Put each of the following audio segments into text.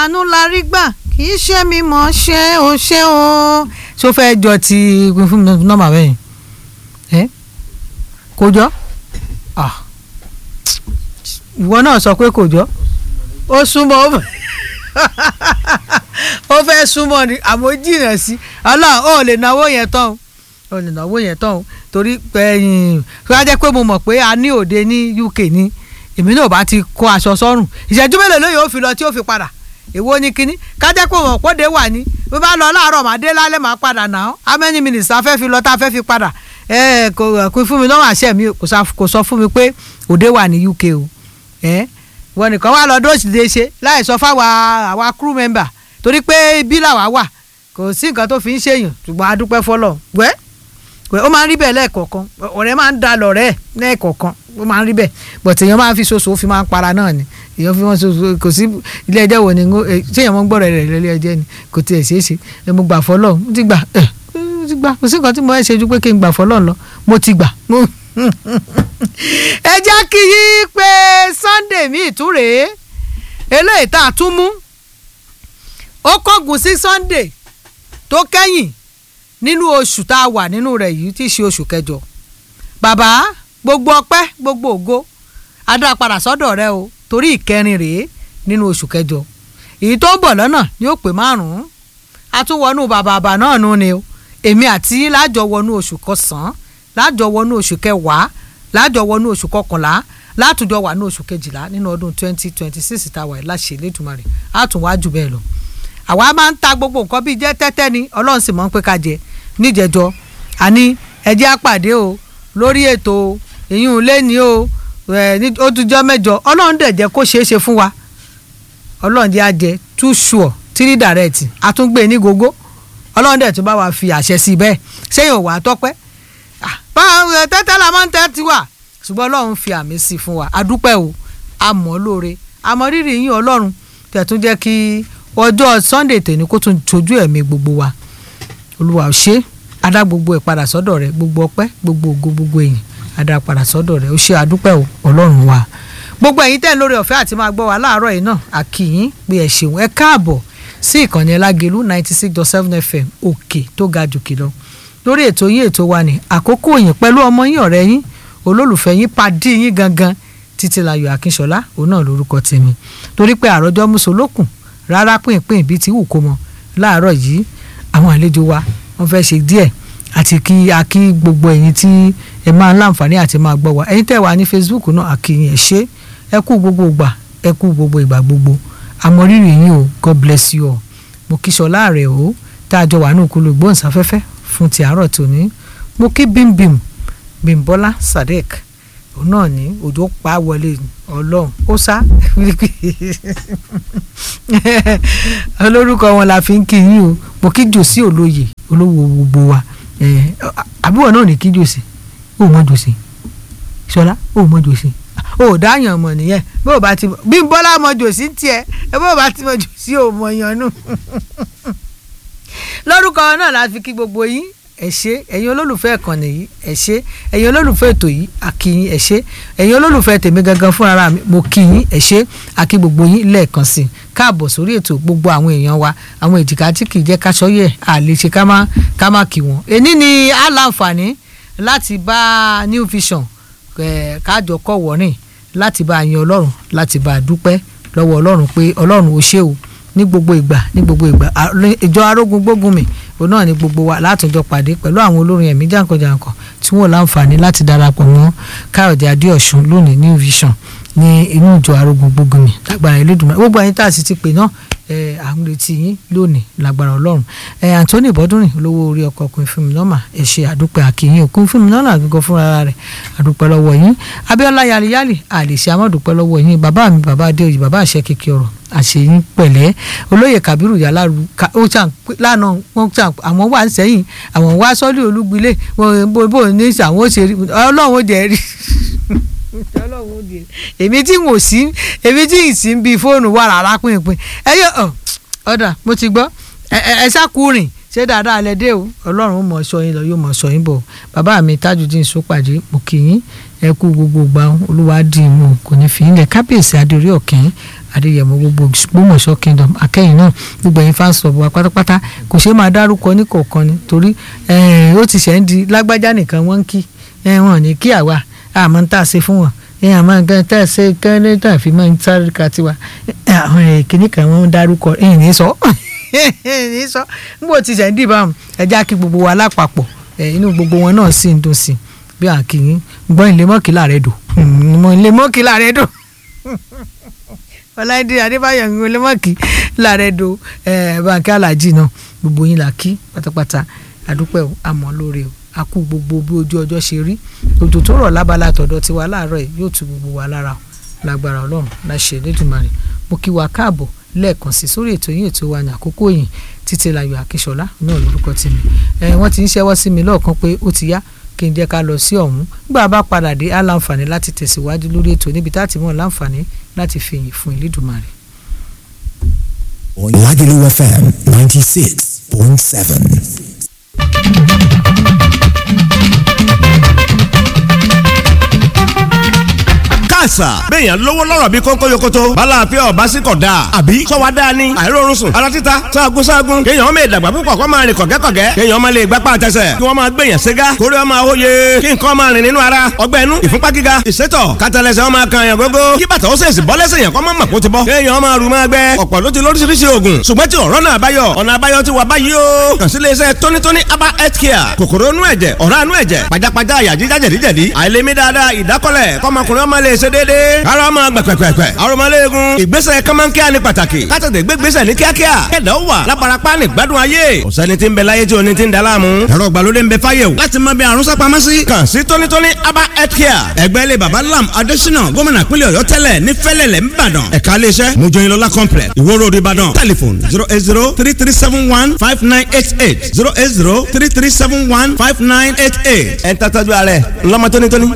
àánú la rí gbà kì í ṣe mi mọ̀ ṣe o ṣe o. ṣó fẹ́ jọ ti fún mi nọ́mbà bẹ́yìn ẹ kò jọ Ah. ìwọ náà sọ pé kò jọ ó súnmọ́ ó ó fẹ́ súnmọ́ ni àmọ́ jìnnà sí ọlọ́run ó lè náwó yẹn tán o ó lè náwó yẹn tán o torí ẹ̀yìn tó jẹ́ pé mo mọ̀ pé a ní òde ní UK ní èmi náà bá ti kó aṣọ sọ́rùn ìṣẹ́jú mélòó ló yóò fi lọ tí ó fi padà èwo ni kínní kájẹ́ pé mọ̀ pọ́dé wà ní bí bá lọ láàárọ̀ màá dé lálẹ́ màá padà náà how many minutes a fẹ́ fi lọ tá a fẹ́ fi padà ẹ kò kò fún mi lọ́wọ́ àṣẹ mi kò sá- kò sọ fún mi pé òde wà ní UK o ẹ wọn nìkan wà lọ dóòsì lè ṣe láì sọ fáwa àwa crew member torí pé ibi làwa wà kò sí nǹkan tó fi ń ṣèyàn ṣùgbọ́n a dúpẹ́ fọlọ́ wẹ́ wẹ́ ó máa ń rí bẹ́ẹ̀ lẹ́ẹ̀kọ̀ọ̀kan ọ̀rẹ́ máa ń da lọ̀rẹ́ ẹ̀ lẹ́ẹ̀kọ̀ọ̀kan ó máa ń rí bẹ́ẹ̀ but èèyàn máa ń fi ṣoṣo ó fi máa ń para náà ni èèyàn fi wọ́n ṣoṣo kò sí ilé ẹjọ́ wo ni ń go- eh, ṣé èèyàn mọ́ ń gbọ́rọ̀ rẹ̀ lẹ́lẹ́ ẹjẹ́ ni kò tiẹ̀ ṣeé ṣe ẹ mo gbà fọlọ́ mo ti gbà ẹ mo ti gbà kò sí nǹkan tí mo fẹ́ ṣe ju pé kí n gbà fọlọ́ lọ mo ti gbà mo ẹ jẹ́ kí yí pé Sunday mi ìtúrèé eléyìí tá a tún mú ó kọ́gùn sí Sunday tó kẹ́yìn nínú oṣù tá a wà nínú rẹ̀ yìí tí í ṣe oṣù kẹjọ bàbá gbogbo ọpẹ́ gbogbo ògo adá padà sọ́dọ̀ rẹ o torí ìkẹrin rèé nínú oṣù kẹjọ èyí tó ń bọ̀ lọ́nà ni ó pé márùn-ún a tún wọnú bàbàbà náà nù ni o èmi àti yín lájọ wọnú oṣù kọsàn-án lájọ wọnú oṣù kẹwàá lájọ wọnú oṣù kọkànlá látùjọ wà ní oṣù kejìlá nínú ọdún twenty twenty six tá a wà yìí láṣẹ Elédùmarè á tún wá jù bẹ́ẹ̀ lọ àwa máa ń ta gbogbo nǹkan bíi jẹ́ tẹ́tẹ́ ni ọlọ́run sì mọ̀ ń pé ká jẹ níjẹjọ àní ẹjẹ́ àpàdé o lórí ètò ìyún lẹ́ni o ẹ̀ ní ó tún jọ́ mẹ́jọ ọlọ́run dẹ̀ jẹ́ kó ṣeé ṣe fún wa ọlọ́run jẹ́ àjẹ two sure three direct àtúngbé ní gógó ọlọ́run dẹ̀ tún bá wa fi àṣẹ sí i bẹ́ẹ̀ sẹ́yìn òwà tọ́pẹ́ Ah, báwo ẹ, tẹ́tẹ́ la máa ń tẹ́ tiwa ṣùgbọ́n ọlọ́run fi àmì sí i fún wa adúpẹ́ o àmọ́ lóore àmọ́ rírì yín ọlọ́run tẹ̀tún jẹ́ kí ọjọ́ Sunday tèmi kó tún tójú ẹ̀mí gbogbo wa olúwa ò ṣe adá gbogbo ẹ̀ padà sọ́dọ̀ rẹ gbogbo ọpẹ́ gbogbo ògo gbogbo èyìn adá padà sọ́dọ̀ rẹ ó ṣe adúpẹ́ o ọlọ́run wa gbogbo ẹ̀yin tẹ́ ń lórí ọ̀fẹ́ àti máa gbọ́ wa láàárọ̀ yìí náà àkìyín pé ẹ ṣeun ẹ káàbọ̀ sí ìkànnì ẹlágẹlú ninety six dot seven fm òkè tó ga jù kìlọ̀ lórí ètò yín ètò wa ní àkókò yín pẹ̀lú ọmọ yín ọ̀rẹ́ yín olólùfẹ́ yín padì yín gangan títílayọ̀ akínṣọlá òun náà lórúkọ tèmi torí pé àròjọ mùsùlùkùn rárá pínpín bíi ti wù kó mọ láàárọ̀ yìí àwọn àlejò wa wọ́n fẹ́ ṣe díẹ̀ àti kí a kí gbogbo ẹ̀yin tí ẹ máa ń láǹfààní àti máa gbọ́ wa ẹ̀yin tẹ́ wà ní Facebook náà àkìyìn ẹ ṣé ẹ kú gbogbo ìgbà ẹ kú gbogbo ìgbà gbogbo àmọrírì yín o God bless you all mo kí Ṣọlá rẹ̀ o tá a jọ wà ní òkúlù gbóhùnsáfẹ́fẹ́ fún ti àárọ̀ tòní mo kí bímbím bímbọ́lá Sadek òun náà ní òjò pa á wọlé ọlọ́run ó sá olórúkọ wọn la fi ń kí yín o mo kí jòsí olóye olówó gbogbo wa Eh, àbúrò náà ní kí jòsí ó mọ jòsí ṣọlá ó mọ jòsí ó dáyàn mọ nìyẹn bó o bá ti mọ bí bọ́lá mọ jòsí tiẹ̀ ẹ bó o bá ti mọ jòsí ò mọ yan nù lórúkọ náà la fi kí gbogbo yín ẹ ṣé ẹ̀yin olólùfẹ́ ìkànnì yìí ẹ ṣé ẹ̀yin olólùfẹ́ ètò yìí a kí yín ẹ ṣé ẹ̀yin olólùfẹ́ tèmi gangan fúnra mi mo kí yín ẹ ṣé a kí gbogbo yín lẹ́ẹ̀kan sí i káàbọ̀ sórí ètò gbogbo àwọn èèyàn wa àwọn èjìká tí kì í jẹ́ káṣọ́yẹ̀ à lè ṣe ká má ká má kí wọn. èní ni a láǹfààní láti bá New Vision eh, kájọ kọ̀ wọ́rìn láti bá yan ọlọ́run láti bá dúpẹ́ lọ́wọ́ ọlọ́run pé ọlọ́run ó ṣe o ní gbogbo ìgbà ní gbogbo ìgbà À- ìjọ arógun gbógun mi òun náà ní gbogbo wa látọjọ pàdé pẹ̀lú àwọn olórin ẹ̀mí jàǹkànjàǹkàn tí wọ́n láǹfààní láti darapọ̀ mọ́ káyọ̀dé adéọ̀sùn lónìí New Vision ní inú ìjọ arógun gbógun mi lágbára Elédùmarè gbogbo ẹ̀yin tá a sì ti pè náà ẹ à ń retí yín lónìí lágbára ọlọ́run ẹ Anthony bọ́dúnrìn olówó orí ọkọ̀ ọkùnrin fún mi nọ́mà ẹ ṣe àdúpẹ́ àkìyìn òkun fún mi nọ́mà àgbẹ̀gọ́ fúnra rẹ̀ àdúpẹ́ lọ́wọ́ yín Abíọ́lá yaliyali àlèṣe amọ́dúpẹ́ lọ́wọ́ yín bàbá mi bàbá adéoyè bàbá àṣẹ kékeré ọ̀rọ̀ àṣeyín pẹ̀lẹ́ olóyè kabiru yalaru ka- ó ṣàn pé- lánàá wọn ṣàn àwọn wà sẹ́yìn àwọn wá sọ́lé olúgbilé wọn bó bó ní àwọn ó ṣe rí ọlọ́run ó jẹ́ rí ọlọ́run ó jẹ́ èmi tí n ò sí èmi tí n sì ń bi fóònù wà rárá pínpín ẹ yọ ọ ọ̀dà mo ti gbọ́ ẹ ẹ ẹ ṣàkúrìn ṣé dáadáa lẹ dé o ọlọ́run ó mọ̀ ọ́ sọ yín lọ yóò mọ̀ ọ́ sọ yín bọ̀ bàbá mi tajudeen sọpàdé mo kì í ẹ kú gbogbo gbà olúwa dì í mú kò ní fi í lẹ̀ kábíyèsí adéorí ọ̀kìn adéyẹmọ gbogbo gbọmọṣọ kingdom akẹyìn náà gbogbo ẹ̀yin fans club wa pátápátá kò ṣeé máa dárúkọ ní kọ̀ọ̀kan ni torí ó ti ṣẹ̀ ń di lágbájá nìkan wọ́n ń kí wọn ní kí àwa àmọ́ ń tà sí fún wọn àmọ́ nǹkan tá a ṣe kẹ́lẹ́ tá a fi máa ń sáré ka tiwa àwọn kìnnì kan wọ́n ń dárúkọ ẹ̀yìn ní sọ ní sọ níbo ti ṣẹ̀ ń dì báwọn ẹja kí gbogbo wa lápapọ̀ inú gbogbo wọn náà sì ń dùn sí bí àkìyìn gbọ́n ilé mọ́kìlá rẹ̀ dùn ilé mọ́kìlá rẹ̀ dùn ọláìdí adébáyọ̀ ń ilé mọ́kìlá rẹ̀ dùn báńkì alájì náà gbogbo yín là kí pátápátá àdúpẹ́ àmọ́ lóore o a kú gbogbo bí ojú ọjọ́ ṣe rí òjò tó rọ̀ lábala tọ̀dọ̀ tiwa láàárọ̀ yìí yóò tu gbogbo wa lára lágbára ọlọ́run láṣẹ lẹ́dùnmarè mo kí wa káàbọ̀ lẹ́ẹ̀kan sí sórí ètò yín ètò wa ní àkókò yìí títí láyọ̀ àkíṣọlá náà lórúkọ tèmi ẹ wọ́n ti ń ṣẹ́wọ́ sí mi lọ́ọ̀kan pé ó ti yá kí n jẹ́ ká lọ sí ọ̀hún nígbà bá padà dé á láǹfààní láti tẹ̀síwájú lórí ètò níbi tá a ti mọ̀ láǹfààní láti fi yìn fún Elédùmarè. Lagelu FM ninety six point seven. àṣà. béèyàn lówó lọ́rọ̀ bí kónkó yokoto. bala àfẹ́ ọba sí kọ̀ dáa. àbí sọ́wa dáa ni. àìrórun sùn. ara títa sáàgùn sáàgùn. kéèyàn máa dàgbà púpọ̀ kó máa rìn kọ̀gẹ́kọ̀gẹ́. kéèyàn máa lè gbapá àtẹsẹ̀. kí wọ́n máa gbèyàn ségá. kórè ọmọ àwòye. kí nǹkan máa rìn nínú ara. ọgbẹ́ inú ìfúnpá gíga. ìsétọ̀ kátàlẹ́sẹ̀ ọmọ kan yàn gógó. kí bàtà ó sèṣì bọ́ lẹ́sẹ̀ yàn kọ́ máa mọ̀ kó ti bọ́. kéèyàn máa rù máa gbẹ. ọ̀pọ̀ ló ti lóríṣiríṣi oògùn. ṣùgbọ́n tí ọ̀rọ̀ náà báyọ̀. ọ̀nà àbáyọ ti wà báyìí o. kàn sí iléeṣẹ́ tónítóní aba health care. kòkòrò inú ẹ̀jẹ̀ ọ̀rá inú ẹ̀jẹ̀ pajápajá àyà jíjá jẹ̀díjẹ̀dí. àìlèmí dáadáa ìdákọ́lẹ̀ kọ́mọkùnrin ọmọ lè ṣe déédéé. ara ọmọ gbẹ̀pẹ̀pẹ̀pẹ̀. arọmọléegun ìgbésẹ̀ kọ́mọ́nkíá ni pàtàkì. kátàtẹ̀ gbégbésẹ̀ ní kíákíá. kẹ̀dọ̀ wà lábarapá ní gbádùn ayé. ọ̀sẹ́ni tí ń bẹ láyé tí oní ti ń da láàmú. ẹ̀rọ ìgbàlódé ń bẹ fáyé o. láti mọ bí àrùn sápamọ́ sí. kàn sí tónítóní aba health care. ẹgbẹ́ ilé baba lam adésínà gómìnà pínlẹ̀ ọ̀yọ́ tẹ́lẹ̀ ní fẹ́lẹ̀lẹ̀ ńbàdàn. ẹ̀ka iléeṣẹ́ mojoyinlola complex ìwó road ìbàdàn. telephone zero eight zero three three seven one five nine eight eight zero eight zero three three seven one five nine eight eight. ẹ̀ ń tàtàjú ààrẹ ńlọmọ tónítóní.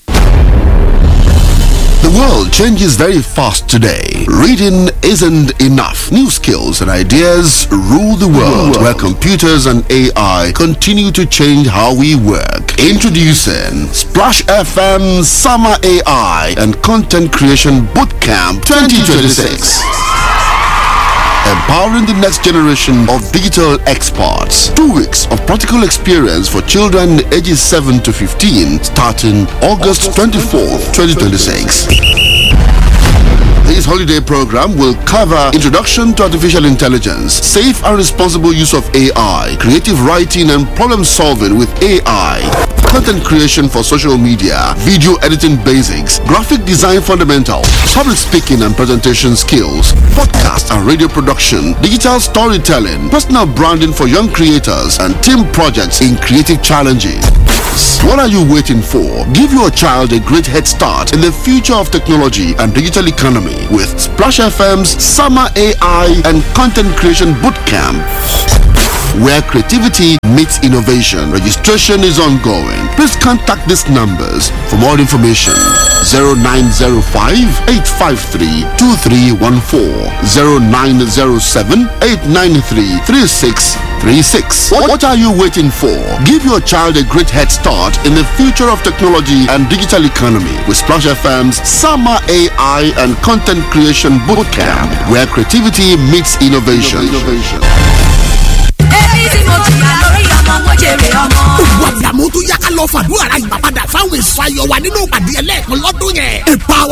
The world changes very fast today. Reading isn't enough. New skills and ideas rule the world, where computers and AI continue to change how we work. Introducing Splash FM Summer AI and Content Creation Bootcamp 2026 empowering the next generation of digital experts. Two weeks of practical experience for children ages 7 to 15 starting August 24th, 2026. This holiday program will cover introduction to artificial intelligence, safe and responsible use of AI, creative writing and problem solving with AI, content creation for social media, video editing basics, graphic design fundamentals, public speaking and presentation skills, podcast and radio production, digital storytelling, personal branding for young creators, and team projects in creative challenges. What are you waiting for? Give your child a great head start in the future of technology and digital economy with Splash FM's Summer AI and Content Creation Bootcamp where creativity meets innovation. Registration is ongoing. Please contact these numbers for more information. 0905 853 2314 0907 893 3636. What, what are you waiting for? Give your child a great head start in the future of technology and digital economy with Splash FM's Summer AI and Content Creation Bootcamp, where creativity meets innovation. èyí tí mo jìyà lórí ọmọ mo jèrè ọmọ. gbogbo àdàmú tó yá ká lọ fàdúrà ra ìgbà padà fáwọn èso ayọ̀ wa nínú ìpàdé ẹlẹ́ẹ̀kan lọ́dún yẹn. ìpa